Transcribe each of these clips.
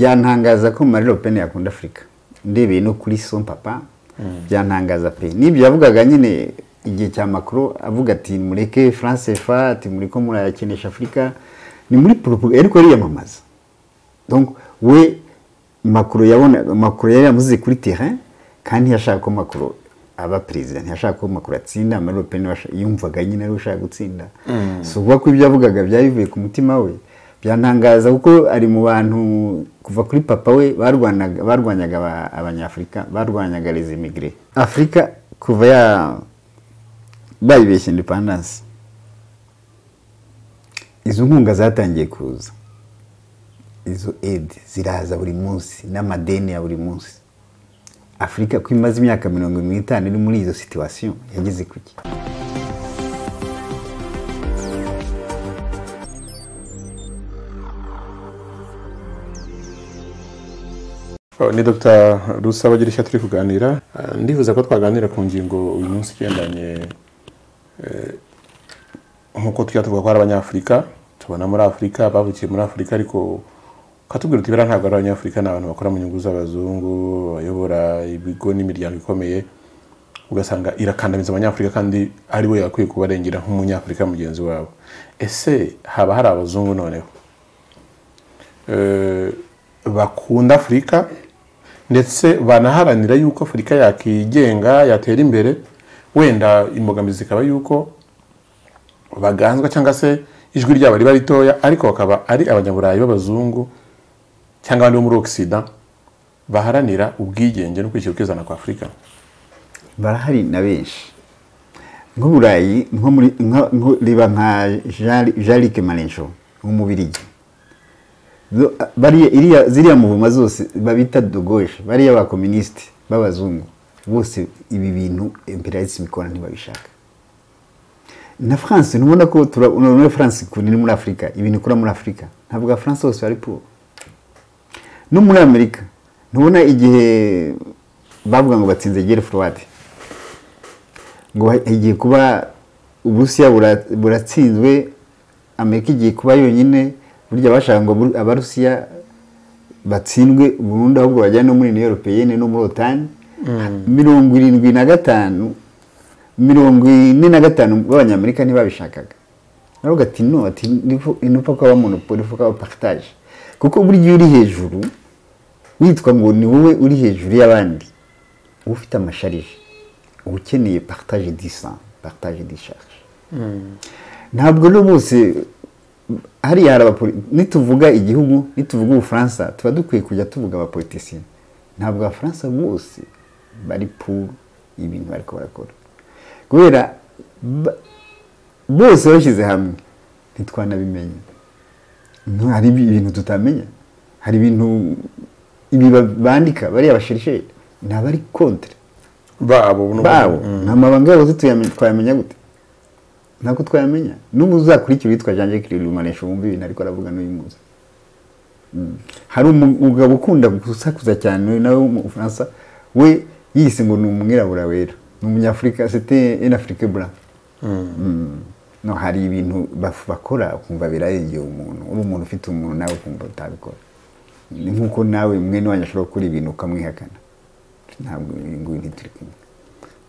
byantangaza ko Marie Le Pen yakunda afurika ndebeye no kuri son papa byantangaza pe n'ibyo yavugaga nyine igihe cya makuru avuga ati mureke france fa ati muri ko murayakinisha afurika ni muri propaganda ariko yiyamamaza donc we makuru yabona makuru yari yamuziye kuri terrain kandi yashaka ko makuru aba perezida ntiyashaka ko makuru atsinda Marie Le Pen yumvaga nyine ari we ushaka gutsinda si ukuvuga ko ibyo yavugaga byari bivuye ku mutima we byantangaza kuko ari mu bantu kuva kuri papa we barwanaga- barwanyaga aba- abanyafurika barwanyaga les immigrés afurika kuva ya bayibeshya independence izo nkunga zatangiye kuza izo aid ziraza buri munsi n'amadeni ya buri munsi afurika ko imaze imyaka mirongo irindwi n'itanu iri muri izo situwasiyo yageze kuki Oh, ni dr rusabagira ishya turi kuganira Ah, ndifuza ko twaganira ku ngingo uyu munsi igendanye eh, nk'uko tujya tuvuga ko ari abanyafurika tubona muri afurika bavukiye muri afurika ariko ukatubwira uti biriya ntabwo ari abanyafurika ni abantu bakora mu nyungu z'abazungu bayobora ibigo n'imiryango ikomeye ugasanga irakandamiza abanyafurika kandi ari we yakwiye kubarengera nk'umunyafurika mugenzi wabo ese haba hari abazungu noneho eh, bakunda afurika ndetse banaharanira yuko afurika yakigenga yatera imbere wenda imbogamizi zikaba yuko baganzwa cyangwa se ijwi ryabo riba ritoya ariko bakaba ari abanyaburayi b'abazungu cyangwa abandi bo muri ogisida baharanira ubwigenge no kwishyira ukizana kwa afurika barahari na benshi nk'uburayi nko muri nko- nko- riba nka Jean- jean-luc marencho w'umubirigi Zo- bariya- iriya- ziriya muvuma zose babita dogoje bariya bakominisite b'abazungu bose ibi bintu imperialism ikora ntibabishaka na france ntubona ko tura- urabona muri france ukuntu iri muri afurika ibintu ikora muri afurika ntabwo france hose bari poor no muri amerika ntubona igihe bavuga ngo batsinze gere forward ngo ha- igiye kuba uburusiya bura- buratsinzwe amerika igiye kuba yonyine burya bashaka ngo Bur- abarusiya batsindwe burundu ahubwo bajyane no muri uniyo europeyene no muri otani mirongo irindwi na gatanu mirongo ine na gatanu b'abanyamerika ntibabishakaga aravuga ati no ati nifu- nupfa kwaba monopoli nupfa kwaba paritaje kuko burya iyo uri hejuru witwa ngo ni wowe uri hejuru y'abandi uba ufite amasharije uba ukeneye paritaje disa paritaje disharge ntabwo no bose hariya hari abapoli nituvuga igihugu nituvuga ubufaransa tuba dukwiye kujya tuvuga abapolitisiye ntabwo abafaransa bose bari puru ibintu bariko barakora kubera ba- bose bashyize hamwe ntitwanabimenya No, hari ibi- ibintu tutamenya hari ibintu ibi ba- bandika bariya basherisheri ni abari kontre babo n'ubu- babo Mm. nta mabanga yabo se tuyamenya- twayamenya gute ntabwo twayamenya n'ubu uzakurikira uwitwa jean jacques rumanesha wumva ibintu ariko aravuga n'uyimuzi hari umugabo ukunda gusakuza cyane nawe w'umufaransa we yise ngo ni umwirabura wera ni umunyafurika sete en afrique blanc Mm. no hari ibintu baf- bakora ukumva birarengeye umuntu uri umuntu ufite umuntu nawe ukumva utabikora ni nk'uko nawe mwene wanyu ashobora gukora ibintu ukamwihakana ntabwo ibi ngibi ntituri kumwe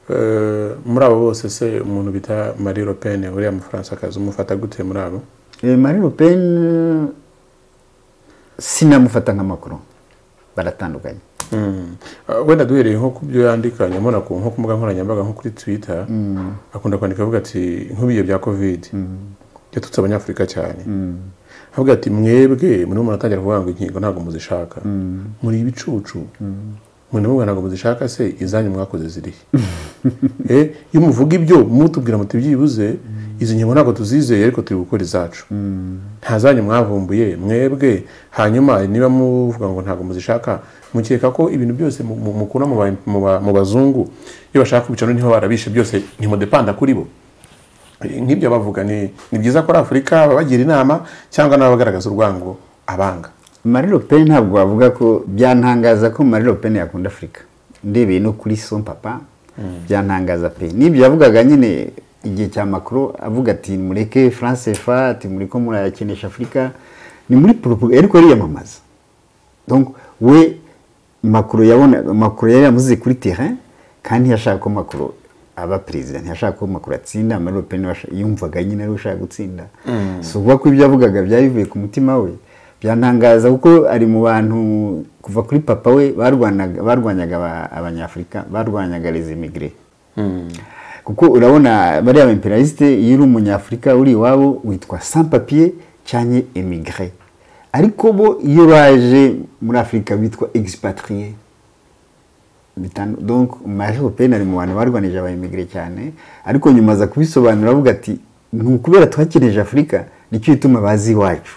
Eh, muri abo bose se umuntu bita marie le pen uriya mufaransakazi umufata gute muri abo Eh, Marine Le Pen eh, sinamufata nka Macron baratandukanye Mm. Uh, wenda duhereye nko ku byo yandika nyamara ku nko ku mbuga nkoranyambaga nko kuri twitter akunda kwandika avuga ati nk'ibihe bya covid yatutse abanyafurika cyane avuga ati mwebwe murimo muratangira kuvuga ngo inkingo ntabwo muzishaka muri ibicucu mwe ndavuga ntabwo muzishaka se izanyu mwakoze zirihe Eh, iyo muvuga ibyo mutubwira muti byibuze izi nkingo ntabwo tuzizeye ariko turi gukora izacu nta zanyu mwavumbuye mwebwe hanyuma niba muvuga ngo ntabwo muzishaka mukeka ko ibintu byose mu- mu- mukura mu ba- mu ba- mu bazungu iyo bashaka kubica noneho barabishe byose ntimudepanda kuri bo Eh, nk'ibyo bavuga ni ni byiza ko ari afurika babagira inama cyangwa n'abagaragaza urwango abanga Marine Le Pen ntabwo wavuga ko byantangaza ko Marine Le Pen yakunda Afurika ndebeye no kuri son papa byantangaza pe n'ibyo yavugaga nyine igihe cya Macron avuga ati mureke France fa ati muri ko murayakinisha Afurika ni muri propaganda ariko yari yiyamamaza donc we makuru yabona makuru yari yamuziye kuri terrain kandi ntiyashaka ko makuru aba perezida ntiyashaka ko makuru atsinda amaro peni yumvaga nyine ari ushaka gutsinda si ukuvuga ko ibyo yavugaga byari bivuye ku mutima we byantangaza kuko ari mu bantu kuva kuri papa we barwanaga- barwanyaga aba- abanyafurika barwanyaga les imigire kuko urabona bariya imperialiste iyo uri umunyafurika uri iwabo witwa sans papier cyangwa emigre ariko bo iyo baje muri afurika bitwa egispatiriye bitanu donc majeho peni ari mu bantu barwanije abayimigire cyane ariko nyuma aza kubisobanura avuga ati ni ukubera twakeneje afurika nicyo gituma bazi iwacu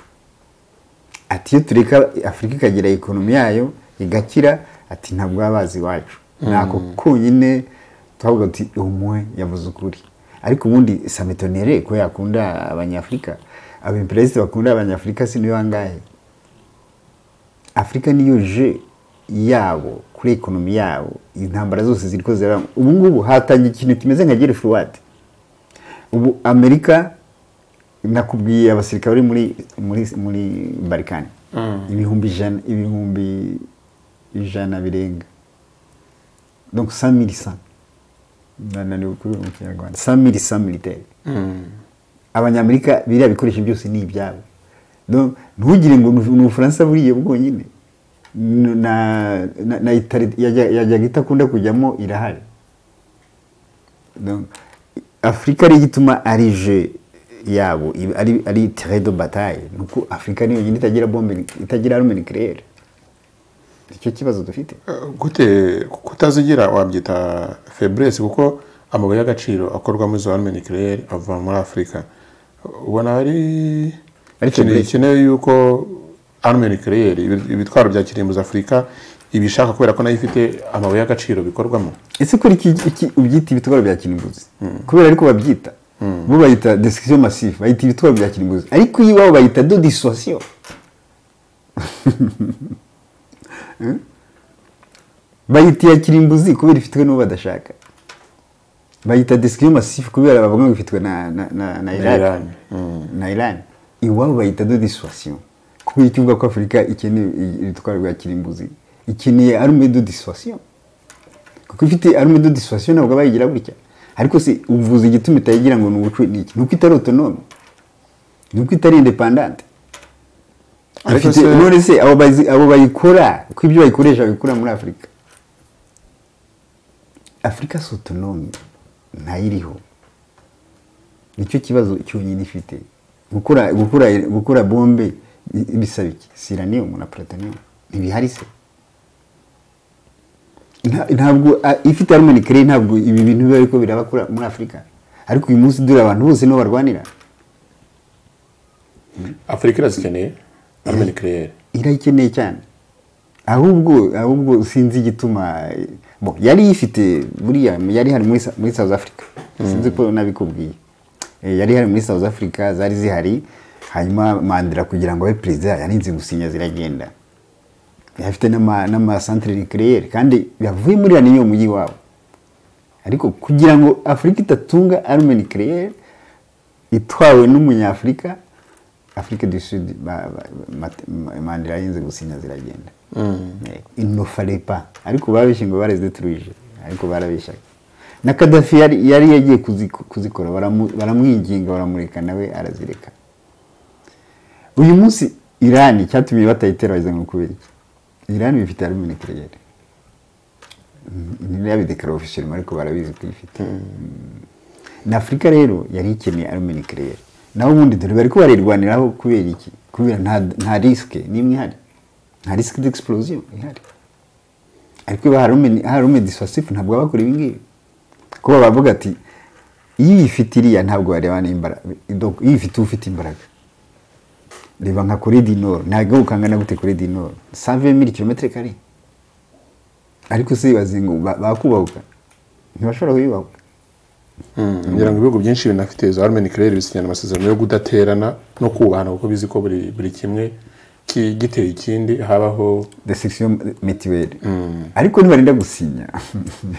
ati iyo tureka afurika ikagira ekonomi yayo igakira ati ntabwo baba bazi iwacu ntako konyine twavuga ati umwe yavuze ukuri ariko ubundi sametonere ko yakunda abanyafurika abimperezida bakunda abanyafurika si niyo bangahe afurika niyo je yabo kuri ekonomi yabo intambara zose ziri ko ziraba ubu ngubu hatangiye ikintu kimeze nka gere furuwate ubu amerika nakubwiye abasirikare bari muri muri muri barikani ibihumbi ijana ibihumbi ijana birenga donc sa milisa nananiwe kubivuga mu kinyarwanda sa milisa militaire abanyamerika biriya bikoresho byose ni ibyabo Donc, ntugire ngo ni ni ubufaransa buriya bwonyine na na- na Itali- yajya- yajyaga itakunda kujyamo irahari Donc, afurika ari igituma ari je yabo i- ari ari terrain de bataille ni uko afurika niyo yonyine itagira bombe itagira arme nucléaire nicyo kibazo dufite gute kutazigira wabyita feburese kuko amabuye y'agaciro akorwamo izo arme nucleaire ava muri afurika ubona hari Ari ikintu faiblesse. gikenewe yuko arme nucleaire ibi- ibitwaro bya kirimbuzi afurika ibishaka kubera ko nayo ifite amabuye y'agaciro bikorwamo ese kuri iki, iki ubyita ibitwaro bya kirimbuzi kubera ariko babyita bo bayita destruction massive bayita ibitwaro bya kirimbuzi ariko iyo iwabo bayita do dissuasion Hmm? bayita iya kirimbuzi kubera ifitwe n'uwo badashaka bayita destruction massive kubera bavuga ngo ifitwe na, na, na, na Na irani Iran. na irani iwabo bayita do dissuasion kubera icyo uvuga ko afurika ikeneye ibitwaro bya kirimbuzi ikeneye arme de dissuasion kuko ifite arme de dissuasion ntabwo bayigira gutya ariko se uvuze igituma itayigira ngo ni ubucu ni iki ni uko itari autonome ni uko itari independante Ariko Ifite- se- none se abo bazi- abo bayikora ko ibyo bayikoresha babikura muri afurika afurika si autonome ntayiriho nicyo kibazo cyonyine ifite gukora gukora gukora bombe bi- bisaba iki siranium na plutonium ntibihari se Nta- ntabwo a- ifite arumeni kare ntabwo ibi bintu biba ariko biraba kuri- muri afurika ariko uyu munsi dore abantu bose nibo barwanira afurika irazikeneye arme nucleaire irayikeneye cyane ahubwo ahubwo sinzi igituma bo yari yifite buriya yari hari muri, Sa- muri south africa sinzi ko nabikubwiye Eh, yari hari muri south africa zari zihari hanyuma mandela kugira ngo abe perezida yarinze gusinya ziragenda yari afite n'ama- n'amasantere nucléaire kandi yavuye muri ya niyo mujyi wabo ariko kugira ngo afurika idatunga arme nucléaire itwawe n'umunyafurika afurika du sud ba- ba- Mat- Ma- mandela yinze gusinya ziragenda inofarepa ariko babeshye ngo barazituruje ariko barabeshyaga na kadafi yari yari yagiye kuziku- kuzikora baramu- baramwinginga baramureka nawe arazireka uyu munsi irani cyatumye batayitera bageze ngo kubera iki irani bifite arme nucléaire ntibabidekara officiellement ariko barabizi ko ifite na afurika rero yari ikeneye arme nucléaire naho ubundi dore bari ko barirwaniraho kubera iki kubera nta, nta risque n'imwe ihari nta risque d'explosion ihari ariko iyo harume- harume dissuasif ntabwo baba bakora ibingibi kuko baba bavuga ati iyo uyifite iriya ntabwo wareba n'imbaraga donc iyo uyifite uba ufite imbaraga reba nka kore di nord ntabwo ukangana gute kore di nord save mili kilometero kare ariko se ibaze ngo ba- bakubahuka ntibashobora kuyubahuka kugira ngo ibihugu byinshi binafite izo arme nucleaire bisinyana amasezerano yo kudaterana no kubahana kuko bizi ko buri buri kimwe ki- giteye ikindi habaho desection mituelle ariko nibarinda gusinya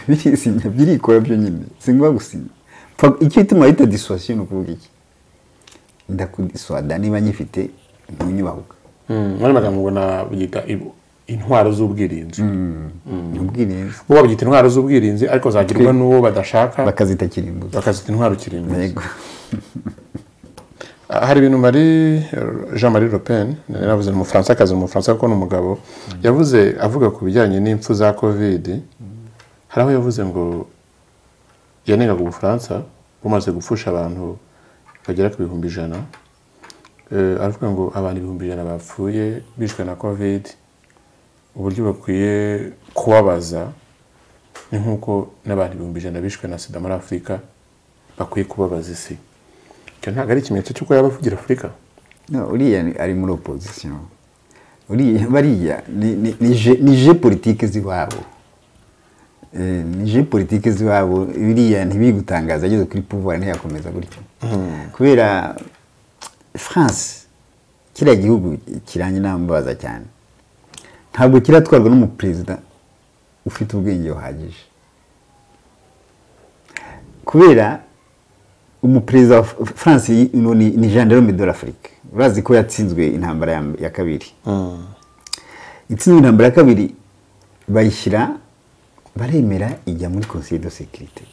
birisinya birikora byo nyine singombwa gusinya Pfa- icyo ituma bahita dissuasion ni ukuvuga iki ndakudiswada niba nyifite ntunyubahuka muri magambo ngo nabyita intwaro z'ubwirinzi ubwirinzi bo babyita intwaro z'ubwirinzi ariko zagirwa n'uwo badashaka bakazita kirimbuzi bakazita intwaro kirimbuzi yego hari ibintu mari jean marie le pen yaravuze ni umufaransa umufaransa kuko ni umugabo yavuze avuga ku bijyanye n'impfu za kovide hari aho yavuze ngo yanengaga ubufaransa bumaze gupfusha abantu bagera ku bihumbi ijana Eh, aravuga ngo abantu ibihumbi ijana bapfuye bishwe na kovide uburyo bakwiye kubabaza ni nk'uko n'abantu ibihumbi ijana bishwe na sida muri afurika bakwiye kubabaza isi icyo ntabwo ari ikimenyetso cy'uko yaba avugira afurika No, uriya ni- ari muri opozisiyo uriya bariya ni- ni- ni je- ni je politike z'iwabo Eh, ni je politike z'iwabo biriya ntibigutangaza ageze kuri pouvoir ntiyakomeza gutyo kubera france kiriya gihugu kiranjye nambabaza cyane ntabwo kiratwarwa n'umuperezida ufite ubwenge buhagije kubera umuperezida wa F- france y- no, ni ni jean delome de l'afrique urazi ko yatsinzwe intambara ya- ya kabiri itsinzwe intambara ya kabiri bayishyira baremera ijya muri conseil de sécurité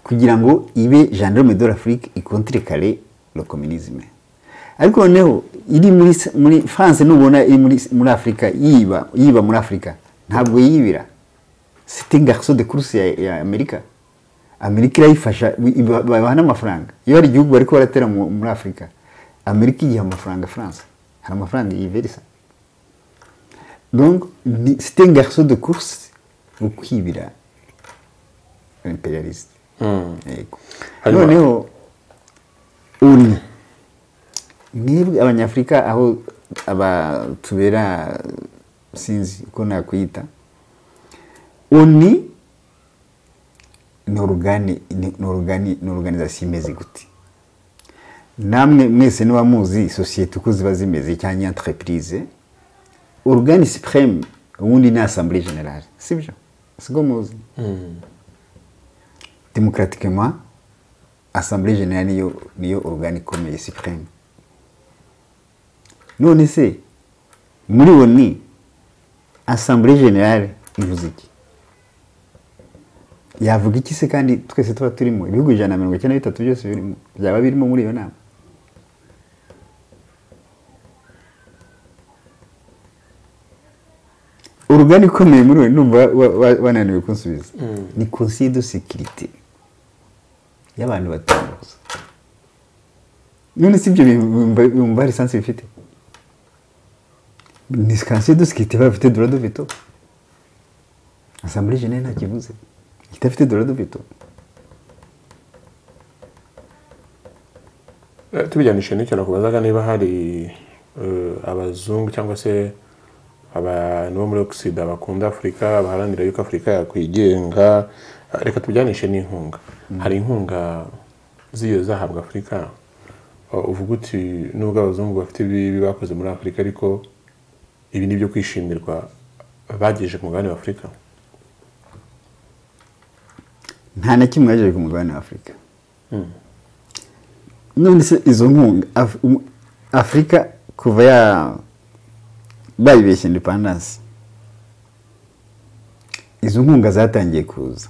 kugira ngo ibe gendarme de l'afrique ikontire kare le communisme ariko noneho iri muri, s- muri france nubona iri muri, s- muri afurika yiba, yiba muri afurika ntabwo yibira c'était un garçon de course ya, ya amerika amerika irayifasha iba- babaha n'amafaranga iyo hari igihugu bariko baratera mu- muri afurika amerika igiha amafaranga france hari amafaranga yiverisa donc ni- c'était un garçon de course wo kwibira imperialiste yego Hanyuma- noneho uni mwebwe abanyafurika aho aba tubera sinzi uko nakwita uni ni orugani ni ni orugani ni organization imeze gute namwe mwese niba muzi sosiyete uko ziba zimeze cyangwa entreprise orugani supreme ubundi ni assemblée générale sibyo siko muzi démocratiquement assemblée générale niyo niyo organe ikomeye supreme none se muri oni assemblée générale ivuze iki yavuga iki se kandi twese tuba turimo ibihugu ijana na mirongo icyenda na bitatu byose birimo byaba birimo muri iyo nama urugani ikomeye muri we numva wa- wa- wananiwe kunsubiza ni conseil de sécurité y'abantu batanu gusa none si ibyo bumva lisansi bifite ni conseil de sécurité bafite droit de veto assemblée générale nta kivuze idafite droit de veto Eh, tubijyanishije n'icyo nakubazaga niba hari eh, abazungu cyangwa se abantu bo muri ogisida bakunda afurika baharanira yuko afurika yakwigenga Eh, reka tubijyanishe n'inkunga hari inkunga z'iyo zahabwa afurika Eh, uvuga uti nubwo abazungu bafite ibibi bakoze muri afurika ariko ibi ni ibyo kwishimirwa bagejeje ku mugabane wa afurika nta na kimwe yaje ku mugabane wa afurika none se izo nkunga Af- um- afurika kuva ya bayibeshya indepandansi izo nkunga zatangiye kuza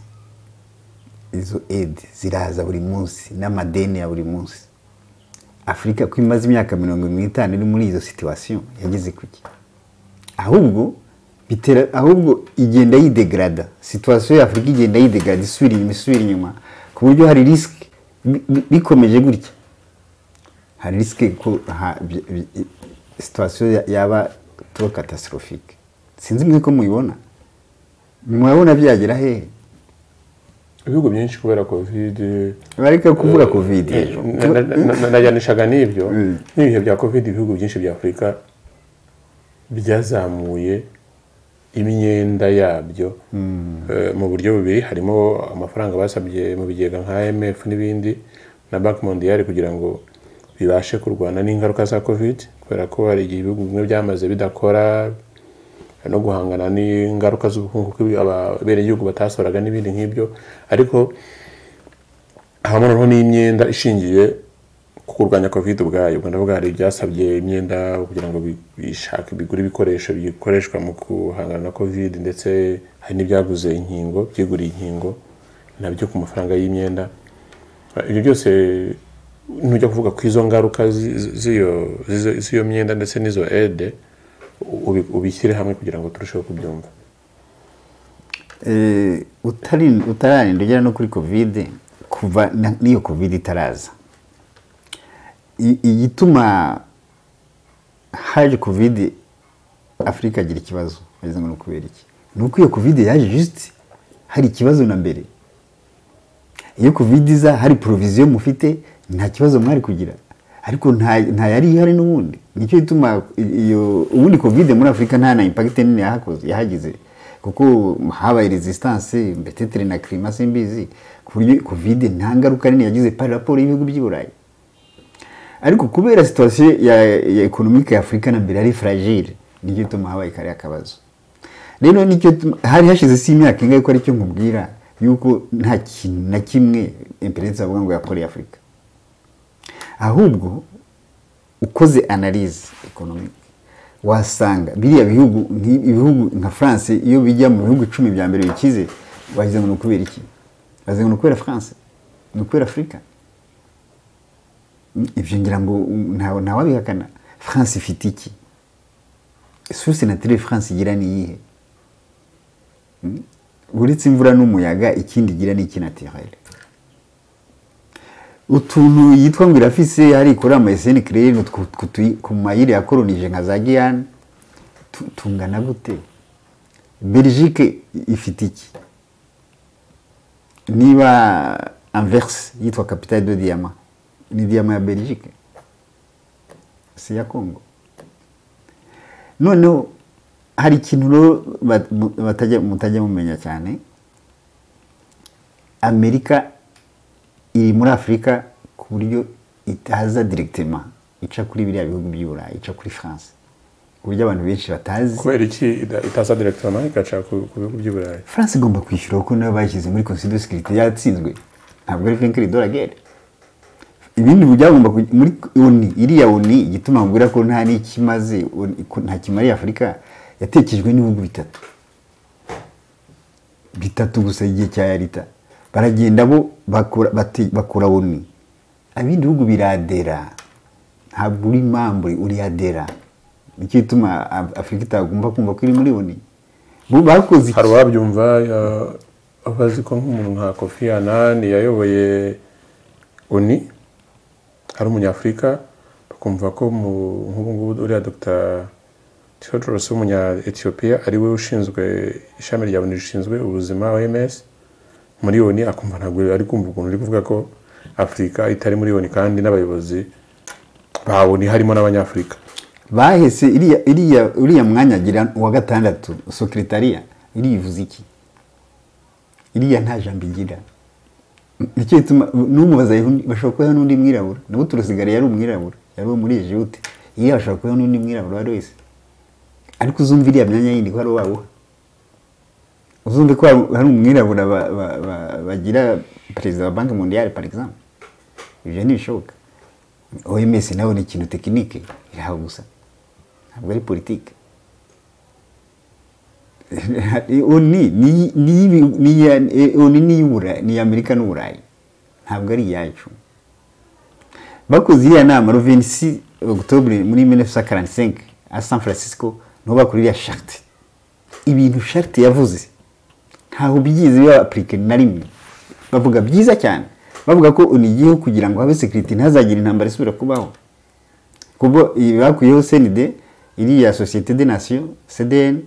izo edi ziraza buri munsi n'amadeni ya buri munsi afurika ko imaze imyaka mirongo irindwi n'itanu iri muri izo situwasiyo yageze kuki ahubwo bitera ahubwo igenda yidegrada situwasiyo y'afurika igenda yidegrada isubira inyuma isubira inyuma ku buryo hari risike bi- bi- bikomeje gutya hari risike ko ha- bi- bi- situwasiyo ya- yaba tuba katasitofike sinzi mwe ko muyibona mwabona byagera hehe ibihugu byinshi kubera kovide bareka kuvuga covid rero Na- na- na- na- najyanishaga n'ibyo Mm. n'ibihe bya covid ibihugu byinshi bya afurika byazamuye imyenda yabyo eh, mu buryo bubiri harimo amafaranga basabye mu bigega nka imf n'ibindi na banki mondiale kugira ngo bibashe kurwana n'ingaruka za covid kubera ko hari igihe ibihugu bimwe byamaze bidakora no guhangana n'ingaruka z'ubukungu kuko abenegihugu batasoraga n'ibindi nk'ibyo ariko habamo noneho n'imyenda ishingiye kuko kurwanya covid ubwayo ubwo ndavuga hari ibyasabye imyenda kugira ngo bi- bishake bigure ibikoresho bikoreshwa mu guhangana na covid ndetse hari n'ibyaguze inkingo byiguriye inkingo nabyo ku mafaranga y'imyenda ibyo byose ntujya kuvuga ko izo ngaruka zi- zi- z'iyo- z'izo- z'iyo myenda ndetse n'izo aide ubi- ubishyire hamwe kugira ngo turusheho kubyumva Eh, utari- utararinda ugera no kuri covid kuva na- n'iyo covid itaraza I- igituma haje covid afurika agira ikibazo wagize ngo ni ukubera iki ni uko iyo covid yaje juste hari ikibazo na mbere iyo covid iza hari proviziyo mufite nta kibazo mwari kugira ariko nta nta yari ihari n'ubundi nicyo gituma i- iyo ubundi covid muri afurika nta na impact nini yahakoze yahagize kuko habaye resistance mbetetere na klima simbizi ku buryo covid nta ngaruka nini yagize par rapport y'ibihugu by'i burayi ariko kubera situwasiyo ya, ya ekonomike ya afurika na mbere ari fragile nicyo gituma habaye kariya kabazo rero nicyo tuma- hari hashize si imyaka ingahe ko aricyo nkubwira yuko nta kintu na kimwe imperensi avuga ngo yakoreye afurika ahubwo ukoze analize ekonomike wasanga biriya bihugu nk'i- ibihugu nka france iyo bijya mu bihugu icumi bya mbere bikize wagize ngo ni ukubera iki wagize ngo ni ukubera france ni ukubera afurika ibyo ngira ngo um, nta- ntawabihakana france ifite iki source naturelle france igira ni iyihe Mm? uretse imvura n'umuyaga ikindi igira ni iki naturelle utuntu yitwa ngo irafise hari ikora ama eseni kirere ku mayire yakoronije nka za giyane tu- tungana gute belgique ifite iki niba anverse yitwa capitale de diyama ni diyama ya belgique si iya congo noneho hari ikintu rero bat- mu- batajya- mutajya mumenya cyane amerika iri muri afurika ku buryo itaza directement ica kuri biriya bihugu by'i burayi ica kuri france ku buryo abantu benshi batazi kubera iki ida- itaza directement igaca ku ku bihugu by'i burayi france igomba kwishyura kuko nayo bayishyize muri consider security yatsinzwe ntabwo ari frank de la guerre ibindi byagomba kuj- muri oni iriya oni igituma nkubwira ko nta n'ikimaze ONU ko nta kimariye afurika yatekejwe n'ibihugu bitatu bitatu gusa igihe cya yarita baragenda bo bakora bati- bakora oni abindi bihugu biradera ntabwo uri mambure uriyadera nicyo gituma Af- afurika itagomba kumva ko iri muri oni bo bakoze iki? hari uwabyumva ya- abazi ko nk'umuntu nka kofi anani yayoboye oni ari umunyafurika bakumva ko mu- nk'ubu ngubu uriya dr theodorus w'umunya etiyopiya ari we ushinzwe ishami rya oni rishinzwe ubuzima oms muri oni akumva ntabwo ari kumva ukuntu uri kuvuga ko afurika itari muri oni kandi n'abayobozi ba oni harimo n'abanyafurika bahese iriya iriya uriya mwanya agira uwa gatandatu sekretariya iriya ivuze iki iriya nta jambo igira nicyo gituma n'umubaza yundi- bashobora kubaho n'undi mwirabura nawe turusigare yari umwirabura yari uwo muri ejute iriya bashobora kubaho n'undi mwirabura uwo ari wese ariko uzumva iriya myanya yindi ko ari uwawuha uzumve ko hari- hari umwirabura ba- ba- ba- bagira perezida wa banki mondiale par exemple ibyo ntibishoboka oms nawe ni ikintu tekinike iraho gusa ntabwo ari politike oni ni iy'ibi- ni iya- eh, oni ni iy'uburayi ni iya amerika n'uburayi ntabwo ari iyacu bakoze iriya nama rovenisi octobre muri 1945 a san francisco niho bakora iriya sharte ibintu sharte yavuze ntaho byize bibaplike na rimwe bavuga byiza cyane bavuga ko unigiyeho kugira ngo habe sekiriti ntazagire intambara isubira kubaho kuko iyi bakuyeho senide iriya sosiyete de nasiyo cdn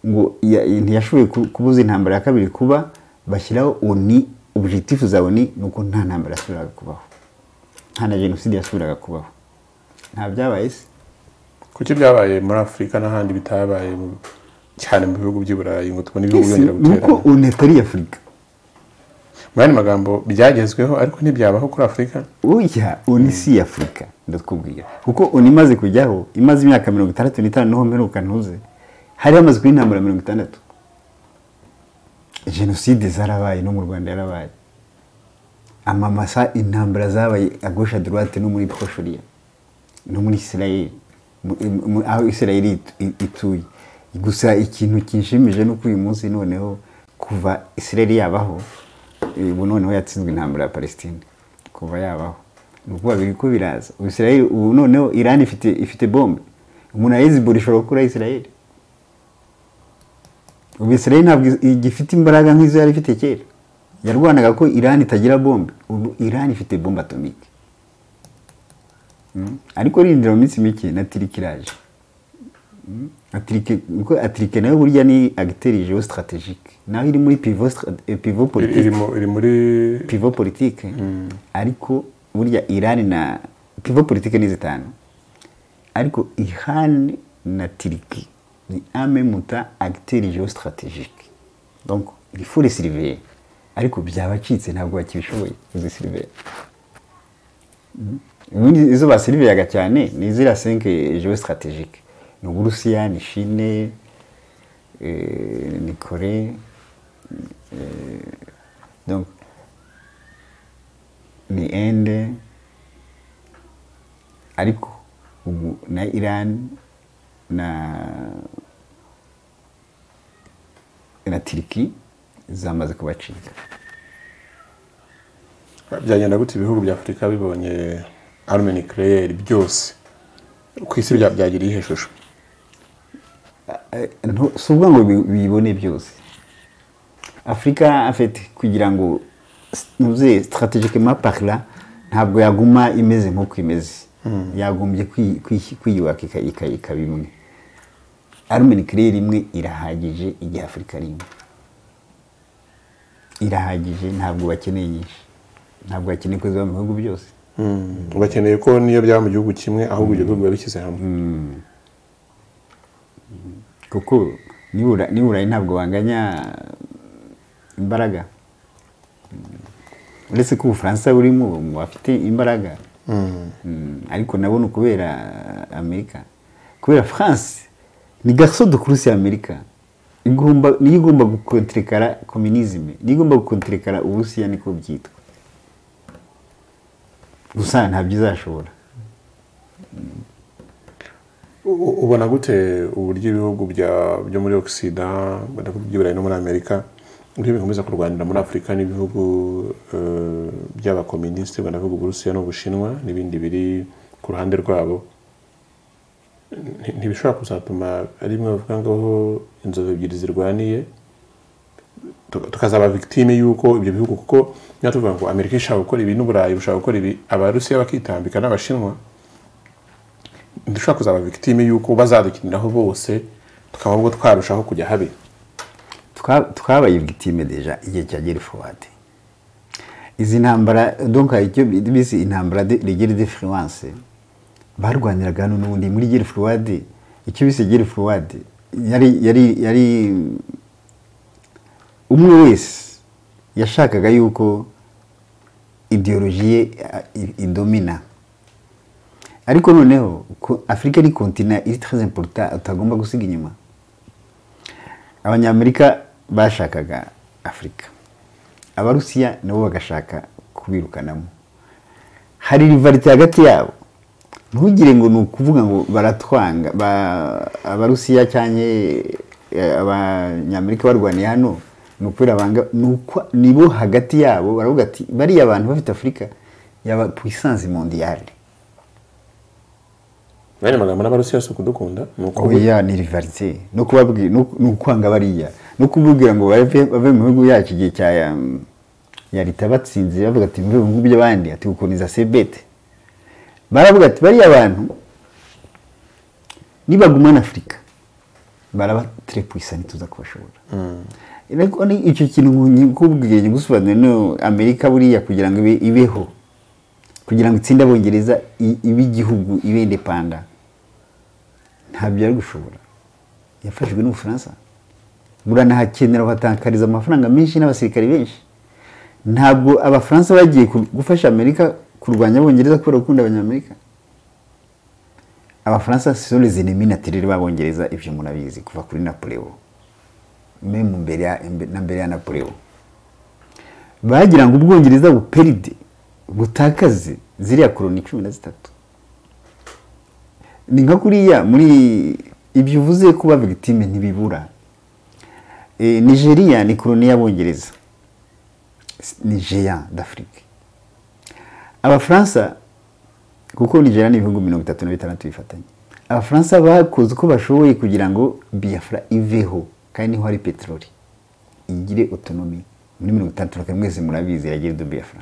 ngo ya- ntiyashoboye ku- kubuza intambara ya kabiri kuba bashyiraho oni objectif za oni ni uko nta ntambara yasubiraga kubaho nta na jenoside yasubiraga kubaho nta byabaye se kuki byabaye muri afurika n'ahandi bitabaye mu- cyane mu bihugu by'i burayi ngo tubone ibihugu Ese byongera ni uko guterana oni atari afurika mu yandi magambo byagezweho ariko ntibyabaho kuri afurika ujya oni si afurika ndakubwira kuko oni imaze kujyaho imaze imyaka mirongo itandatu n'itanu niho mperuka ntuze hari hamaze kuba intambara mirongo itandatu jenoside zarabaye no mu rwanda yarabaye amamasa intambara zabaye agosha dorate no muri proshoriya no muri isirayeli aho isirayeli ituye gusa ikintu kinshimije ni uko uyu munsi noneho kuva isirayeli yabaho ubu noneho yatsinzwe intambara ya palestine kuva yabaho ni ukuvuga biri ko biraza isirayeli ubu noneho irani ifite ifite bombe umuntu ayizibura ishobora gukura isirayeli ubu isirayeli ntabwo igifite imbaraga nk'izo yari ifite kera yarwanaga ko irani itagira bombe ubu irani ifite bombe atomike ariko rindira mu minsi mike na tiriki iraje atirike nayo burya ni agiteri jeo sitarategike naho iri muri pivo politike iri muri pivo politike ariko burya irani na pivo politike ni zitanu ariko ihani na tiriki ni ame muta agiteri jeo sitarategike donc il faut les surveiller ariko byabacitse ntabwo bakibishoboye izi siliveri izo basiriveyaga cyane ni ziriya senke jeo sitarategike ni uburusiya ni shine ni kore ni ende ariko ubu na irani na na tiriki zamaze kubacika byagenda gute ibihugu bya afurika bibonye arme nucleaire byose ku isi byagira iyihe shusho si ukuvuga ngo bibone byose afurika afite kugira ngo ntuze sitarategike mapakira ntabwo yaguma imeze nk'uko imeze yagombye kwiyubaka ikaba imwe arme nucleaire imwe irahagije igihe afurika ari imwe irahagije ntabwo bakeneye nyinshi ntabwo bakeneye ko ziba mu bihugu byose bakeneye ko niyo byaba mu gihugu kimwe ahubwo ibyo bihugu biba bishyize hamwe kuko nibura ntabwo banganya imbaraga uretse ko ubufaransa burimo bafite imbaraga ariko nabo ni ukubera amerika kubera france ni gaso dukurusi amerika niyo igomba gukonterekara kominizime niyo igomba gukonterekara uburusiya niko byitwa gusa ntabyo izashobora ubona gute uburyo ibihugu byo muri ogisida by'iburayi no muri amerika uburyo bikomeza kurwanira muri afurika n'ibihugu by'abakominisite banavuga uburusiya n'ubushinwa n'ibindi biri ku ruhande rwabo ntibishobora kuzatuma ari bimwe bavuga ngaho inzovu ebyiri zirwaniye tukazaba victime y'uko ibyo bihugu kuko niba tuvuga ngo amerika ishaka gukora ibi n'uburayi bushaka gukora ibi abarusiya bakitambika n'abashinwa dushobora kuzaba victime y'uko bazadukiniraho bose tukaba ubwo twarushaho kujya habi twabaye victime deja igihe cya geri forward izi ntambara donc icyo bise intambara de geri de fluence barwaniraga hano n'ubundi muri geri forward icyo bise geri forward yari yari yari umwe wese yashakaga yuko ideologi ye idomina ariko noneho afurika ni kontina iri taraze imporuta utagomba gusiga inyuma abanyamerika bashakaga afurika abarusiya nabo bagashaka kubirukanamo hari rivarite hagati yabo ntugire ngo ni ukuvuga ngo baratwanga abarusiya cyane abanyamerika barwaniye hano ni ukubera banga ni bo hagati yabo baravuga ati bariya abantu bafite afurika yaba puissance mondiyale bene amagambo n'abarusiya si ukudukunda oya ni rivarite no kubabwira ni ukwanga bariya no kubabwira ngo bave mu bihugu yacu igihe cya ya leta batsinze bavuga ati mve mu bihugu by'abandi ati gukoniza sebete baravuga ati bariya abantu nibagumana afurika baraba tere puissante tuza kubashobora ariko icyo kintu nkubwiye gusobanura no amerika buriya kugira ngo ibeho kugira ngo itsinde abongereza ibe igihugu ibe indepanda ntabyo yari gushobora yafashijwe n'ubufaransa buranahakenera batakariza amafaranga menshi n'abasirikare benshi ntabwo abafaransa bagiye gufasha amerika kurwanya abongereza kubera gukunda abanyamerika abafaransa sore zinemi na terere babongereza ibyo murabizi kuva kuri napoleon memu mbere ya na mbere ya napoleon bagira ngo ubwongereza buperide butakaze ziriya koroni cumi na zitatu ni nka kuriya muri ibyo uvuze kuba victime ntibibura Eh, nigeria ni koroni y'abongereza ni géant d'afrique abafaransa kuko nigeria ni ibihugu mirongo itatu na bitandatu bifatanye abafaransa bakoze uko bashoboye kugira ngo biafra iveho kandi niho hari peteroli igire otonomi muri mirongo itandatu na kane mwese murabizi iragira do biafra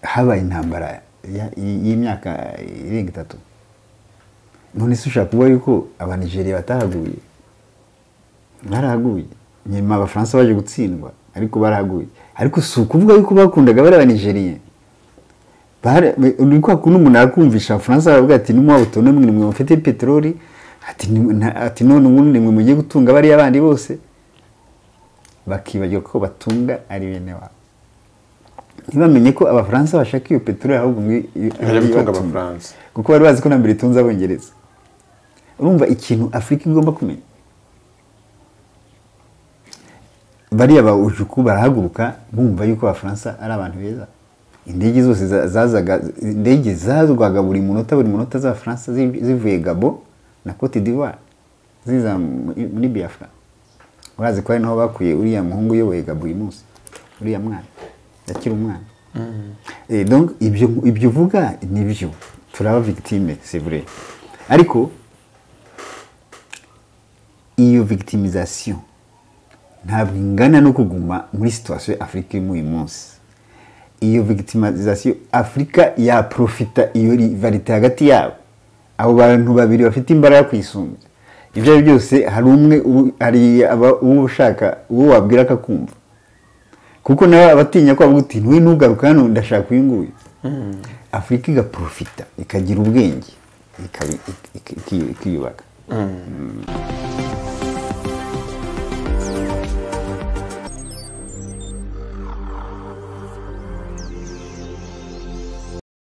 habaye intambara ya- y'imyaka irenga itatu none se ushaka kuvuga yuko abanigeriya batahaguye barahaguye nyuma abafaransa baje gutsindwa ariko barahaguye ariko si ukuvuga yuko bakundaga bari abanigeriya Bara- uri kwa kundi umuntu arakumvisha abafaransa baravuga ati numuha autonomy ni mwe mufite peteroli ati ni- na- ati none ubundi ni mwe mugiye gutunga bariya bandi bose bakibagirwa ko batunga ari bene wabo ntibamenye ko abafaransa bashaka iyo peteroli ahubwo mwe Ikajya gutunga abafaransa. kuko bari bazi ko na mbere itunze abongereza urumva ikintu afurika igomba kumenya bariya ba ujuku barahaguruka bumva yuko abafaransa ari abantu beza indege zose za- zazaga indege zazwaga buri munota buri munota z'abafaransa ziv- zivuye gabo na cote d'ivoire ziza muri muri biafra urazi ko ari naho bakuye uriya muhungu uyoboye gabo uyu munsi uriya mwana akiri umwana Eh, donc ibyo ibyo uvuga ni byo turaba victime c'est vrai ariko iyo victimisation ntabwo ingana no kuguma muri situation afurika irimo uyu munsi iyo victimisation afurika yaprofita iyo rivalite hagati yabo abo bantu babiri bafite imbaraga kuyisumbya ibyo ari byo byose hari umwe ubu- hari aba- uwo ushaka uwo wabwira akakumva kuko nawe abatinya ko avuga uti ntuye ntugaruka hano ndashaka uyu nguyu afurika igaprofita ikagira ubwenge ikabi- ik- ik- ikiyubaka